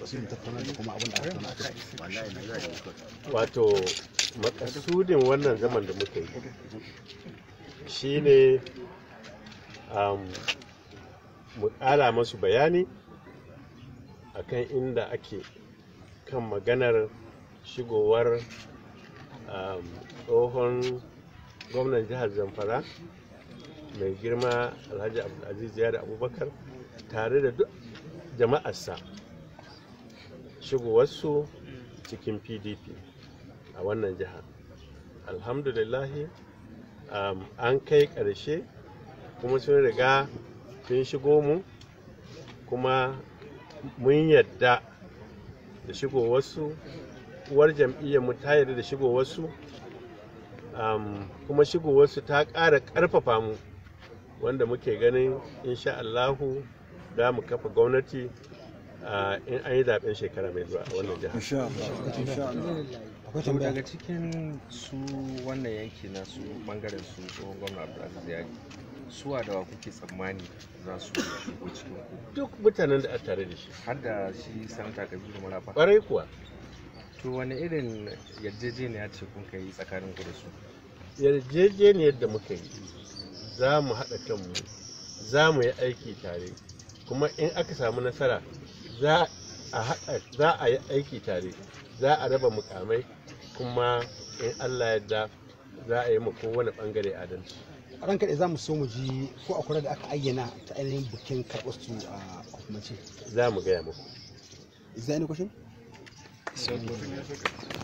sai mu tattauna da kuma abin da aka tattauna a kai wato makasudin wannan zaman da muka yi shine um, mu ƙara masu bayani akan inda ake kan maganar shigowar um, tsohon gwamnan jihar zamfara mai girma alhaji abdulaziz yari abubakar tare da duk jama'arsa shigowarsu cikin pdp a wannan jiha alhamdulillahi um, an kai ƙarshe kuma sun riga sun shigo mu kuma mun yadda da shigowarsu uwar jam'iyyar mu ta yarda da shigowarsu um, kuma shigowarsu ta ƙara ƙarfafa mu wanda muke ganin insha Allahu za mu kafa gwamnati uh, in an yi zaben shekara mai zuwa a wannan jihar. insha Allah insha Allah akwai to tambaya daga cikin su wannan yanki na su bangaren su tsohon gwamna abdulaziz yari suwa da wa kuke tsammani za su shigo cikin ku Duk mutanen da a tare da shi. har da shi sanata kabiru marafa Ƙwarai kuwa to wani irin yarjejeniya ce kun kai tsakanin ku da su yarjejeniyar da muka yi za mu haɗa kanmu za mu yi aiki tare kuma in aka samu nasara za a haɗa za a yi aiki tare za a raba mukamai kuma in allah yadda za a yi ma kowane ɓangare adalci a ran kaɗai za mu so mu ji ko akwai da aka ayyana ta ainihin bikin karɓar su a hukumance za mu gaya muku is there any question Sai